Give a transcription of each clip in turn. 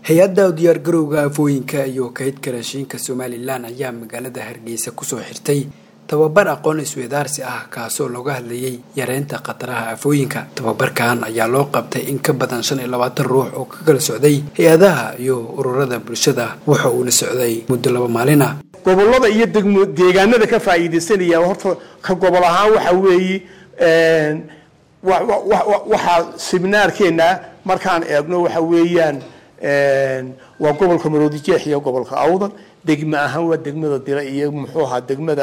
hay-adda diyaargarowga afooyinka iyo kaydka raashiinka somalilan ayaa magaalada hargeysa kusoo xirtay tababar aqoon isweydaarsi ah kaasoo looga hadlayay yareynta khataraha afooyinka tababarkan ayaa loo qabtay in ka badan shan iyo labaatan ruux oo ka kala socday hay-adaha iyo ururada bulshada waxa uuna socday muddo laba maalin ah gobolada iyo degmo deegaanada ka faa'iidaysanaya horta ka gobol ahaan waxa weeye waxaa seminaarkeena markaan eegno waxa weeyaan waa gobolka maroodijeex iyo gobolka awdal degme ahaan waa degmada dila iyo muxuu ahaa degmada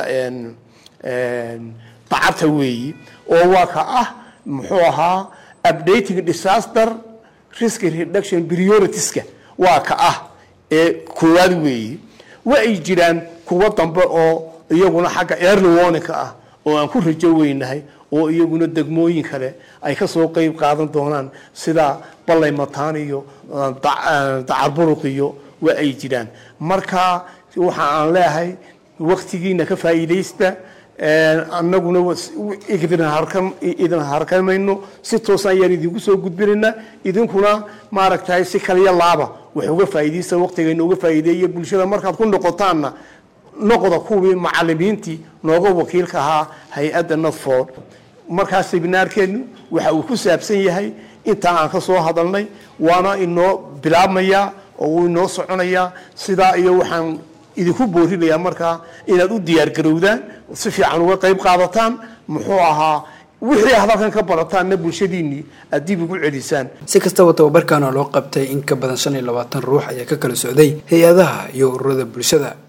bacabta weeyi oo waa ka ah muxuu ahaa updating disaster risk reduction prioritiska waa ka ah ee koowaad weeyi wa ay jiraan kuwo dambe oo iyaguna xagga early warning ah oo aan ku rajo weynahay oo iyaguna degmooyin kale ay kasoo qeyb qaadan doonaan sida ballay mataan iyo dacarburuq iyo wa ay jiraan marka waxa aan leeyahay waktigiina ka faa'iidaysta annaguna idin harkamayno si toos ayaan idinku soo gudbinayna idinkuna maaragtay si kaliya laaba wax uga faa'iidaysta waktigayna uga faa'iideeya bulshada markaad ku noqotaanna noqda kuwii macalimiintii nooga wakiilka ahaa hay-adda notford markaa seminaarkeenu waxa uu ku saabsan yahay intaa aan ka soo hadalnay waana inoo bilaabmayaa oo uu inoo soconayaa sidaa iyo waxaan idinku boorinayaa markaa inaad u diyaargarowdaan si fiican uga qayb qaadataan muxuu ahaa wixii aad halkan ka barataanna bulshadiinnii aad dib ugu celisaan si kastaba tababarkan oo loo qabtay in ka badan shan iyo labaatan ruux ayaa ka kala socday hay-adaha iyo ururada bulshada